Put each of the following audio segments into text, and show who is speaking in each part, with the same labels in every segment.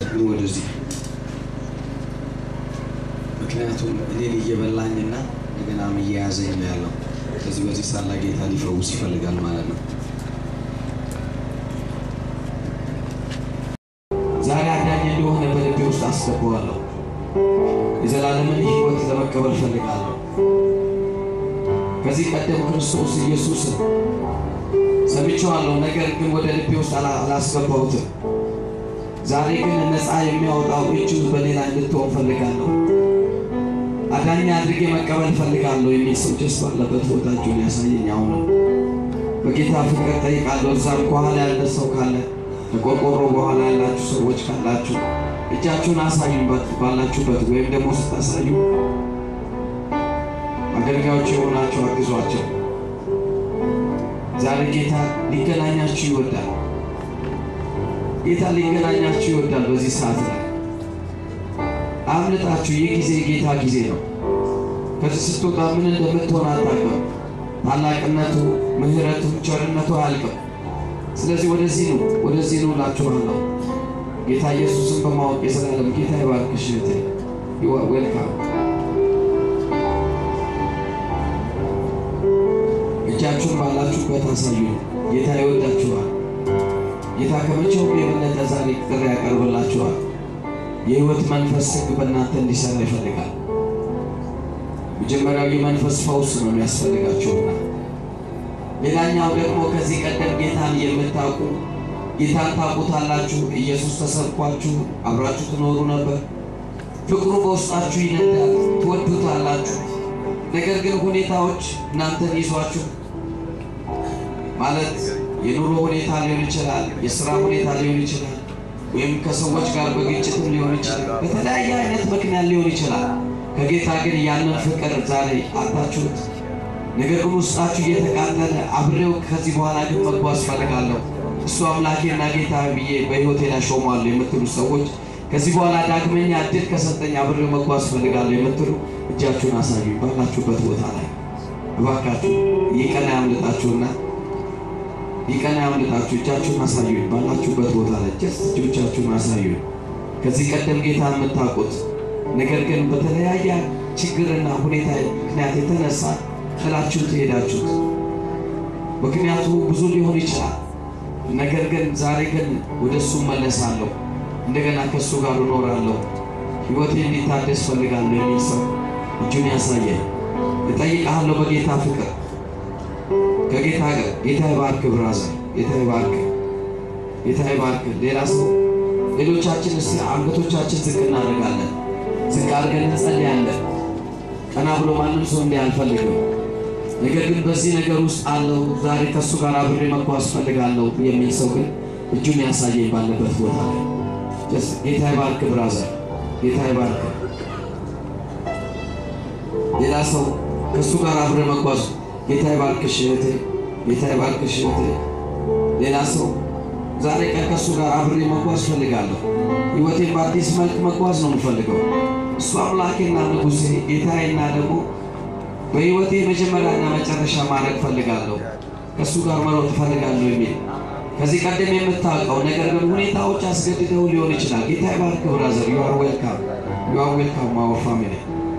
Speaker 1: ወደዚህ ምክንያቱም እኔን እየበላኝና እንደገናም እየያዘኝ ነው ያለው። ስለዚህ በዚህ ሳላ ጌታ ሊፈውስ ይፈልጋል ማለት ነው። ዛሬ አዳኝ እንደሆነ በልቤ ውስጥ አስገባዋለሁ። የዘላለምን ሕይወት ለመቀበል እፈልጋለሁ። ከዚህ ቀደም ክርስቶስ ኢየሱስን ሰምቼዋለሁ፣ ነገር ግን ወደ ልቤ ውስጥ አላስገባሁትም። ዛሬ ግን ነፃ የሚያወጣው እጁ በሌላ እንድትሆን ፈልጋለሁ። አዳኛ አድርጌ መቀበል ፈልጋለሁ የሚል ሰው ጀስ ባለበት ቦታ እጁን ያሳየኝ። አሁን በጌታ ፍቅር ጠይቃለሁ። እዛም ከኋላ ያለ ሰው ካለ ከቆርቆሮ በኋላ ያላችሁ ሰዎች ካላችሁ እጃችሁን አሳዩን ባላችሁበት፣ ወይም ደግሞ ስታሳዩ አገልጋዮች የሆናችሁ አግዟቸው። ዛሬ ጌታ ሊገናኛችሁ ይወዳል። ጌታ ሊገናኛችሁ ይወዳል። በዚህ ሰዓት ላይ አምልጣችሁ። ይህ ጊዜ የጌታ ጊዜ ነው። ከዚህ ስትወጣ ምን እንደምትሆን አታውቅም። ታላቅነቱ፣ ምሕረቱ፣ ቸርነቱ አያልቅም። ስለዚህ ወደዚህ ነው ወደዚህ ነው እላችኋለሁ። ጌታ ኢየሱስን በማወቅ የዘላለም ጌታ ይባርክሽ እህቴ። ዌልካም። እጃችሁን ባላችሁበት አሳዩ። ጌታ ይወዳችኋል። ጌታ ከመቼውም የበለጠ ዛሬ ጥሪ ያቀርብላችኋል። የሕይወት መንፈስ ሕግ በእናንተ እንዲሰራ ይፈልጋል። መጀመሪያው የመንፈስ ፈውስ ነው የሚያስፈልጋችሁና ሌላኛው ደግሞ ከዚህ ቀደም ጌታን የምታውቁ ጌታን ታውቁታላችሁ። ኢየሱስ ተሰብኳችሁ አብራችሁ ትኖሩ ነበር። ፍቅሩ በውስጣችሁ ይነዳል፣ ትወዱታላችሁ። ነገር ግን ሁኔታዎች እናንተን ይዟችሁ ማለት የኑሮ ሁኔታ ሊሆን ይችላል፣ የስራ ሁኔታ ሊሆን ይችላል፣ ወይም ከሰዎች ጋር በግጭትም ሊሆን ይችላል። በተለያየ አይነት ምክንያት ሊሆን ይችላል። ከጌታ ግን ያንን ፍቅር ዛሬ አጣችሁት። ነገር ግን ውስጣችሁ እየተቃጠለ አብሬው ከዚህ በኋላ ግን መጓዝ ፈልጋለሁ እሱ አምላኬና ጌታ ብዬ በሕይወቴ ላይ ሾሟለሁ የምትሉ ሰዎች ከዚህ በኋላ ዳግመኛ እድል ከሰጠኝ አብሬው መጓዝ ፈልጋለሁ የምትሉ እጃችሁን አሳዩ። ባላችሁበት ቦታ ላይ እባካችሁ ይህ ቀን ያምልጣችሁና ይህ ቀን ያምልጣችሁ። እጃችሁን አሳዩ። ባላችሁበት ቦታ ላይ ጀስት እጆቻችሁን አሳዩ። ከዚህ ቀደም ጌታ የምታውቁት ነገር ግን በተለያየ ችግርና ሁኔታ ምክንያት የተነሳ ጥላችሁ ትሄዳችሁት። ምክንያቱ ብዙ ሊሆን ይችላል። ነገር ግን ዛሬ ግን ወደ እሱ መለሳለሁ፣ እንደገና ከእሱ ጋር እኖራለሁ፣ ሕይወቴ እንዲታደስ ፈልጋለሁ የሚል ሰው እጁን ያሳየ እጠይቅሃለሁ። በጌታ ፍቅር ከጌታ ጋር ጌታ ይባርክ፣ ብራዘር ጌታ ይባርክ፣ ጌታ ይባርክ። ሌላ ሰው ሌሎቻችን እስቲ አንገቶቻችን ዝቅ እናደርጋለን። ዝቅ አድርገን እንጸልያለን። ቀና ብሎ ማንም ሰው እንዲህ አልፈልግም። ነገር ግን በዚህ ነገር ውስጥ አለው ዛሬ ከእሱ ጋር አብሬ መጓዝ ፈልጋለሁ የሚል ሰው ግን እጁን ያሳየኝ ባለበት ቦታ ላይ ጌታ ይባርክ ብራዘር፣ ጌታ ይባርክ። ሌላ ሰው ከእሱ ጋር አብሬ መጓዝ ጌታ ይባርክሽ እህቴ፣ ጌታ ይባርክሽ እህቴ። ሌላ ሰው ዛሬ ቀን ከእሱ ጋር አብሬ መጓዝ ፈልጋለሁ። ሕይወቴን በአዲስ መልክ መጓዝ ነው የምፈልገው። እሱ አምላኬና ንጉሴ ጌታዬና ደግሞ በሕይወቴ መጀመሪያና መጨረሻ ማድረግ ፈልጋለሁ፣ ከእሱ ጋር መሮጥ ፈልጋለሁ የሚል ከዚህ ቀደም የምታውቀው ነገር ግን ሁኔታዎች አስገድደው ሊሆን ይችላል። ጌታ ይባርክ ብራዘር፣ ዩ አር ዌልካም፣ ዩ አር ዌልካም ማወር ፋሚሊ።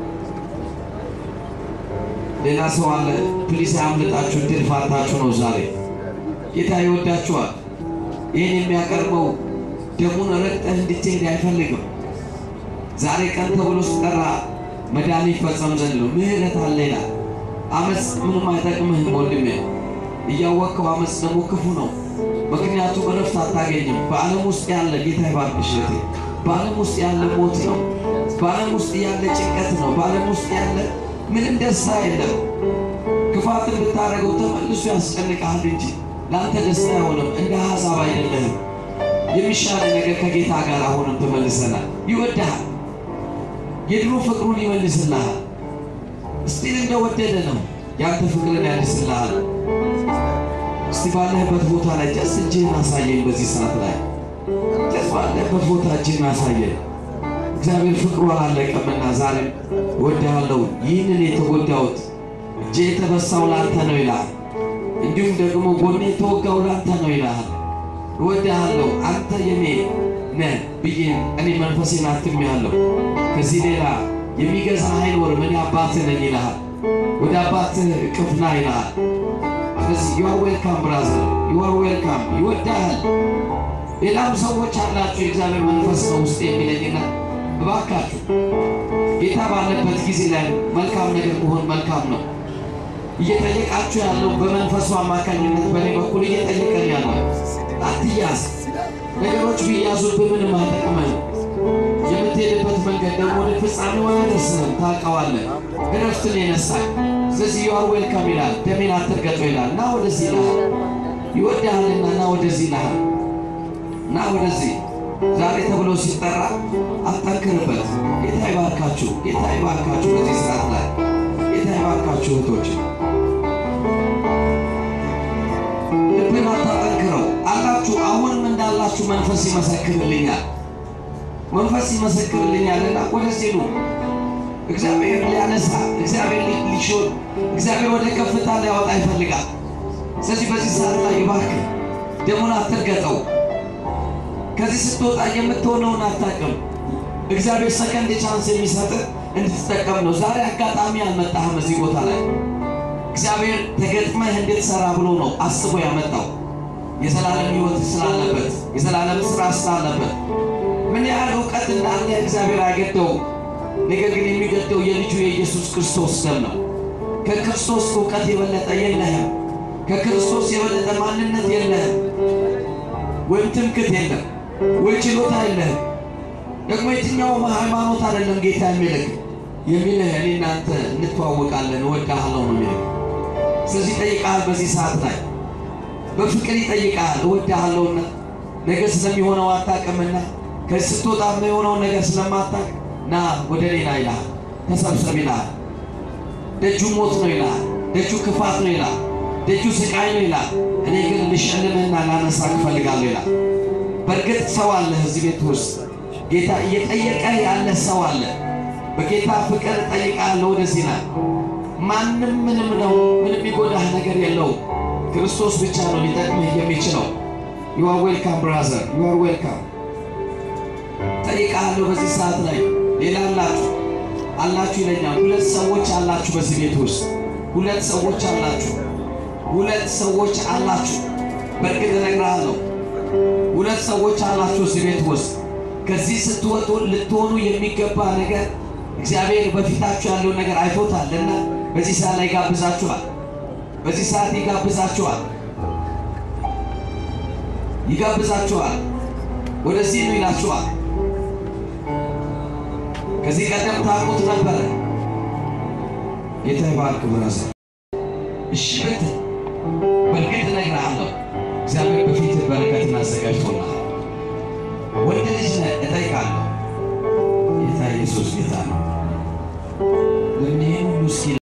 Speaker 1: ሌላ ሰው አለ። ፕሊስ አያምልጣችሁ፣ ድል ፋንታችሁ ነው ዛሬ። ጌታ ይወዳችኋል። ይህን የሚያቀርበው ደሙን ረግጠህ እንድትሄድ አይፈልግም። ዛሬ ቀን ተብሎ ስጠራ መዳን ይፈጸም ዘንድ ነው። ምህረት አለ ይላል። አመፅ ምንም አይጠቅምህም ወንድሜ። እያወቅኸው አመፅ ደግሞ ክፉ ነው። ምክንያቱም እረፍት አታገኝም። በዓለም ውስጥ ያለ ጌታ ይባርክሽ እህቴ፣ በዓለም ውስጥ ያለ ሞት ነው። በዓለም ውስጥ ያለ ጭንቀት ነው። በዓለም ውስጥ ያለ ምንም ደስታ የለም። ክፋትን ብታደርገው ተመልሶ ያስጨንቅሃል እንጂ ለአንተ ደስታ አይሆንም። እንደ ሀሳብ አይደለህም። የሚሻለ ነገር ከጌታ ጋር አሁንም ትመልሰናል። ይወድሃል የድሮ ፍቅሩን ይመልስልሃል። እስቲል እንደወደደ ነው ያንተ ፍቅርን ያድስልሃል። እስቲ ባለህበት ቦታ ላይ ጀስ እጅህን አሳየኝ። በዚህ ሰዓት ላይ ጀስ ባለህበት ቦታ እጅህን አሳየኝ። እግዚአብሔር ፍቅሩ አላለቀምና ዛሬም እወድሃለሁ። ይህንን የተጎዳሁት እጄ የተበሳው ላንተ ነው ይልሃል። እንዲሁም ደግሞ ጎኔ የተወጋው ላንተ ነው ይልሃል። እወድሃለሁ አንተ የኔ ነህ ብዬ እኔ መንፈሴን አትሜያለሁ። ከዚህ ሌላ የሚገዛ አይኖርም። እኔ አባትህ ነኝ ይልሃል። ወደ አባትህ እቅፍ ና ይልሃል። ስለዚህ ዩ አር ዌልካም ብራዘር፣ ዩ አር ዌልካም። ይወዳሃል። ሌላም ሰዎች አላችሁ የእግዚአብሔር መንፈስ ነው ውስጥ የሚለኝና እባካችሁ ጌታ ባለበት ጊዜ ላይ መልካም ነገር መሆን መልካም ነው። እየጠየቃችሁ ያለው በመንፈሱ አማካኝነት በእኔ በኩል እየጠየቀን ያለው አትያዝ። ነገሮች ቢያዙብህ ምንም አይጠቅምህም። የምትሄድበት መንገድ ደግሞ ወደ ፍጻሜው አያደርስህም። ታውቀዋለህ። እረፍትን የነሳል። ስለዚህ ዩ አር ዌልካም ይላል። ደሜን አትርገጡ ይላል። ና ወደዚህ ይልሃል። ይወድሃልና ና ወደዚህ ይልሃል። ና ወደዚህ ዛሬ ተብሎ ሲጠራ አጠንክርበት። ጌታ ይባርካችሁ። ጌታ ይባርካችሁ። በዚህ ሰዓት ላይ ጌታ ይባርካችሁ እህቶች። ልብን አታጠንክረው አላችሁ። አሁንም እንዳላችሁ መንፈስ ይመሰክርልኛል፣ መንፈስ ይመሰክርልኛልና ወደዚህ ኑ። እግዚአብሔር ሊያነሳ፣ እግዚአብሔር ሊሾን፣ እግዚአብሔር ወደ ከፍታ ሊያወጣ ይፈልጋል። ስለዚህ በዚህ ሰዓት ላይ ይባርክ። ደሙን አትርገጠው። ከዚህ ስትወጣ የምትሆነውን አታውቅም። እግዚአብሔር ሰከንድ ቻንስ የሚሰጥ እንድትጠቀም ነው። ዛሬ አጋጣሚ አልመጣህም እዚህ ቦታ ላይ እግዚአብሔር ተገጥመህ እንድትሰራ ብሎ ነው አስቦ ያመጣው። የዘላለም ሕይወት ስላለበት የዘላለም ስራ ስላለበት ምን ያህል እውቀት እንዳለ እግዚአብሔር አይገደውም። ነገር ግን የሚገደው የልጁ የኢየሱስ ክርስቶስ ደም ነው። ከክርስቶስ እውቀት የበለጠ የለህም። ከክርስቶስ የበለጠ ማንነት የለህም። ወይም ትምክት የለም ወይ ችሎታ የለህም። ደግሞ የትኛውም ሃይማኖት አይደለም ጌታ የሚልክ የሚልህ እኔ እናንተ እንተዋወቃለን እወድሃለሁ ነው የሚልህ። ስለዚህ ይጠይቃል። በዚህ ሰዓት ላይ በፍቅር ይጠይቃል። እወድሃለሁና ነገ ስለሚሆነው አታውቅምና ከዚህ ስትወጣ የሆነውን ነገር ስለማታውቅ ና ወደ ሌላ ይልሃል። ተሰብሰብ ይልሃል። ደጁ ሞት ነው ይልሃል። ደጁ ክፋት ነው ይልሃል። ደጁ ስቃይ ነው ይላል። እኔ ግን ልሸልምህና ላነሳ እፈልጋለሁ ይላል። በእርግጥ ሰው አለ እዚህ ቤት ውስጥ ጌታ እየጠየቀ ያለ ሰው አለ። በጌታ ፍቅር እጠይቃለሁ ወደዚህ ና። ማንም ምንም ነው፣ ምንም የሚጎዳህ ነገር የለውም። ክርስቶስ ብቻ ነው ሊጠቅምህ የሚችለው። ዩ አር ዌልካም ብራዘር፣ ዩ አር ዌልካም። ጠይቃለሁ በዚህ ሰዓት ላይ ሌላ አላችሁ አላችሁ ይለኛል። ሁለት ሰዎች አላችሁ በዚህ ቤት ውስጥ ሁለት ሰዎች አላችሁ ሁለት ሰዎች አላችሁ። በእርግጥ እነግርሃለሁ ሁለት ሰዎች አላችሁ እዚህ ቤት ውስጥ ከዚህ ስትወጡ ልትሆኑ የሚገባ ነገር እግዚአብሔር በፊታችሁ ያለውን ነገር አይቶታልና በዚህ ሰዓት ላይ ይጋብዛችኋል። በዚህ ሰዓት ይጋብዛችኋል፣ ይጋብዛችኋል። ወደዚህ ነው ይላችኋል። ከዚህ ቀደም ታውቁት ነበረ። ጌታ ይባርክ ብራዘር። እሺ ብትል በእርግጥ እግዚአብሔር በፊት በረከትን አዘጋጅቶልሃል። ወንድ ልጅ ነህ እጠይቃለሁ